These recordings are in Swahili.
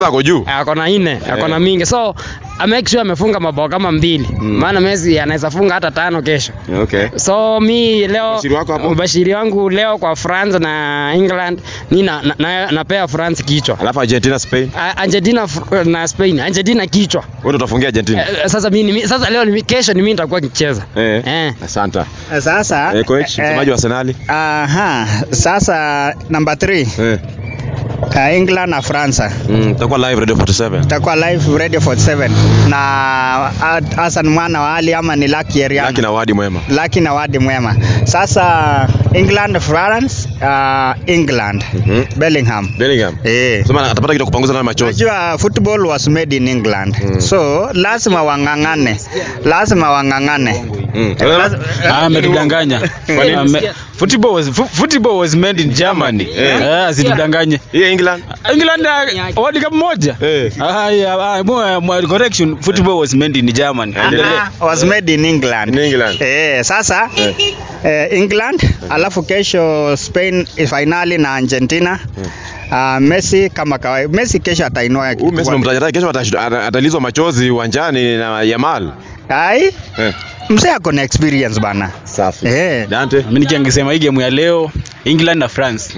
ako juu ako na nne ako na mingi so I make sure amefunga mabao kama mbili maana Messi anaweza funga hata tano kesho okay so mi leo Ubashiri wako hapo? ubashiri wangu leo kwa France na England mi na, na, na, napea France kichwa alafu Argentina Spain A- Argentina fr- na Spain Argentina kichwa wewe ndo utafungia Argentina Eh, sasa mimi ni- sasa leo ni- kesho ni mimi nitakuwa nikicheza eh eh. asante Sasa eh coach eh, msemaji wa Arsenal aha, sasa number 3 eh uh, England na France mm, tutakuwa live radio 47 takuwa live radio 47 na ah, Hassan mwana wa Ali ama ni Lucky Eriano Laki na wadi mwema Lucky na wadi mwema. Sasa England France uh, England Mhm. Bellingham Bellingham eh sema atapata kitu kupanguza nayo machozi Unajua football was made in England Mm. so lazima wang'ang'ane, lazima wang'ang'ane. mm. Ah, ametudanganya. Ame- Football was fo- football was made in Germany. Eh. Eh, asitudanganye. hii England England uh, World Cup moja. eh Ah, yeah, ah, mo- mo- correction, football was made in Germany. Endelee. Ah, was made in England. in England Eh, sasa Eh. eh, England alafu kesho Spain finali na Argentina. Uh, Messi kama kawaida. Messi kesho atainua huyu Messi memtaja tayari, kesho atash- ata- atalizwa machozi uwanjani na Yamal Ai, eh mzee ako na experience bana. safi Eh. Dante Mimi nikiangesema hii game ya leo England na France.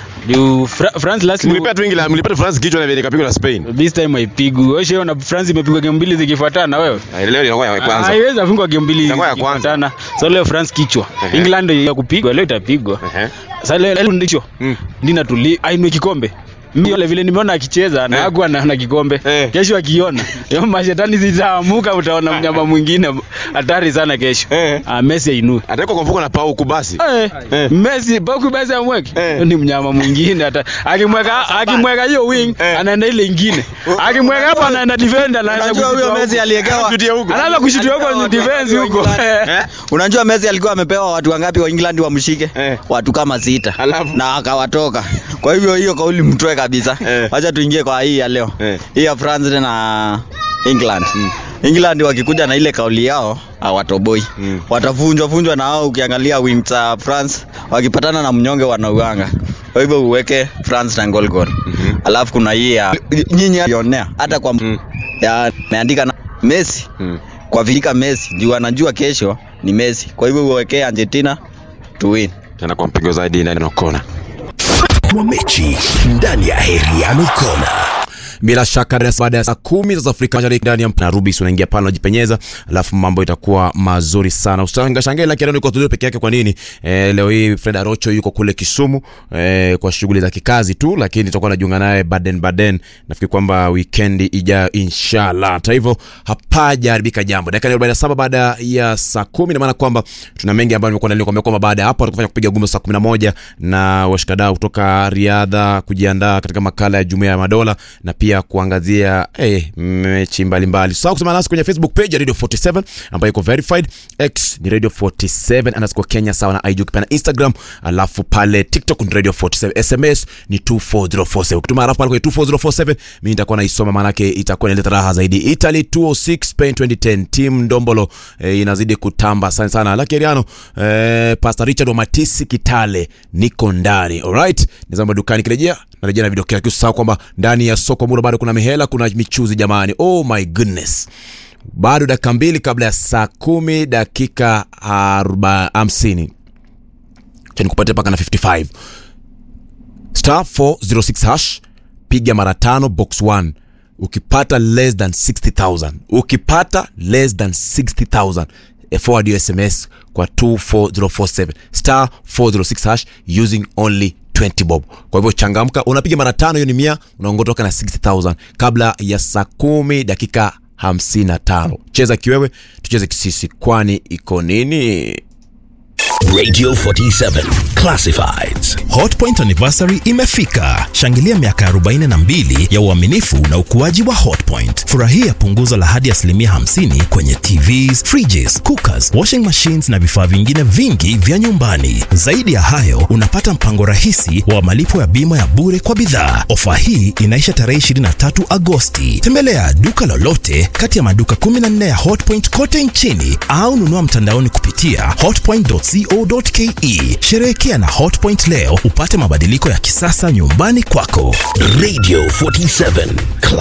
Juu Fra- France last mlipea tu England mlipea tu France kichwa na vile ikapigwa na Spain this time haipigwi. Wewe sheona na France imepigwa game mbili zikifuatana wewe. Ah, leo ilikuwa ya kwanza Haiwezi afungwa game mbili Itakuwa ya kwanza. zikifuatana. So leo France kichwa. Ehe. England ndio ya kupigwa, leo itapigwa. Ehe. Sasa leo leo ndicho. Mm. Nina tuli ainue kikombe. Mimi wale vile nimeona akicheza na Eh. hakuwa na, na kikombe. Eh. Kesho akiona, hiyo mashetani zitaamuka utaona mnyama mwingine hatari sana kesho. Eh. Ah, Messi ainue. atawekwa kwa mfuko na pau kubasi Eh, Eh. Messi Boku Messi amweke. Eh. Ni mnyama mwingine hata akimweka akimweka hiyo wing Eh. anaenda ile ingine. Akimweka hapo anaenda defender anaanza Unajua huyo kushutua Messi huko. aliyekewa Anajutia huko Anaanza kushutua huko kwenye defense huko. eh Unajua Messi alikuwa amepewa watu wangapi wa England wamshike? Eh. Watu kama sita. Alafu? Na akawatoka. Kwa hivyo hiyo kauli mtoe kabisa. Eh. Wacha tuingie kwa hii ya leo. Eh. Hii ya France na England. England wakikuja na ile kauli yao hawatoboi. Mm. Watavunjwa vunjwa na hao ukiangalia wings za France wakipatana na mnyonge wanauanga. Kwa hivyo uweke France na goal goal. Mhm. Alafu kuna hii ya nyinyi yonea hata kwa Mm. ya meandika na Messi Mm. kwa vilika Messi juu anajua kesho ni Messi. Kwa hivyo uwekee Argentina to win. tena kwa mpigo zaidi ndani na kona wa mechi ndani ya Heriano Kona. Bila shaka res- baada ya saa kumi za Afrika Mashariki ndani ya mp- na Rubis unaingia pale unajipenyeza, alafu mambo itakuwa mazuri sana. Usitanga shangae la Kireno yuko studio peke yake. Kwa nini? E, leo hii Fred Arocho yuko kule Kisumu e, kwa shughuli za kikazi tu, lakini tutakuwa najiunga naye Baden Baden. Nafikiri kwamba weekend ijayo inshallah. Hata hivyo hapajaharibika jambo. Dakika ni 47 baada ya saa kumi, na maana kwamba tuna mengi ambayo nimekuwa nalikwambia kwamba baada ya hapo atakufanya kupiga gumzo saa 11 na washikadau kutoka riadha kujiandaa katika makala ya Jumuiya ya Madola na pia kuangazia eh, mechi mbalimbali. Sasa kusema nasi kwenye Facebook page ya Radio 47 ambayo iko verified, X ni Radio 47 underscore Kenya sawa na IG ukipenda Instagram, alafu pale TikTok ni Radio 47, SMS ni 24047. Ukituma alafu pale kwenye 24047 mimi nitakuwa naisoma, maana yake itakuwa inaleta raha zaidi. Italy 206 Spain 2010 team Ndombolo eh, inazidi kutamba sana sana. Lakeriano eh, Pastor Richard wa Matisi Kitale niko ndani. Alright, nizama dukani kirejea narejea na video kila kitu. Sasa kwamba ndani ya soko mura bado kuna mihela, kuna michuzi jamani. Oh my goodness bado dakika mbili kabla ya saa kumi dakika aroba- hamsini cha nikupatia mpaka na 55 star 406 hash piga mara tano box 1 ukipata less than 60000 ukipata less than 60000 eh, forward your sms kwa 24047 star 406 hash using only 20 bob kwa hivyo changamka unapiga mara tano hiyo ni mia unaongotoka na 60000 kabla ya saa kumi dakika 55 cheza kiwewe tucheze kisisi kwani iko nini Radio 47 Classifieds. Hotpoint anniversary imefika. Shangilia miaka 42 ya uaminifu na ukuaji wa Hotpoint. Furahia punguzo la hadi asilimia 50 kwenye TVs, fridges, cookers, washing machines na vifaa vingine vingi vya nyumbani. Zaidi ya hayo, unapata mpango rahisi wa malipo ya bima ya bure kwa bidhaa. Ofa hii inaisha tarehe 23 Agosti. Tembelea duka lolote kati ya maduka 14 ya Hotpoint kote nchini au nunua mtandaoni kupitia hotpoint.co hotpoint.co.ke. Sherehekea na Hotpoint leo upate mabadiliko ya kisasa nyumbani kwako. Radio 47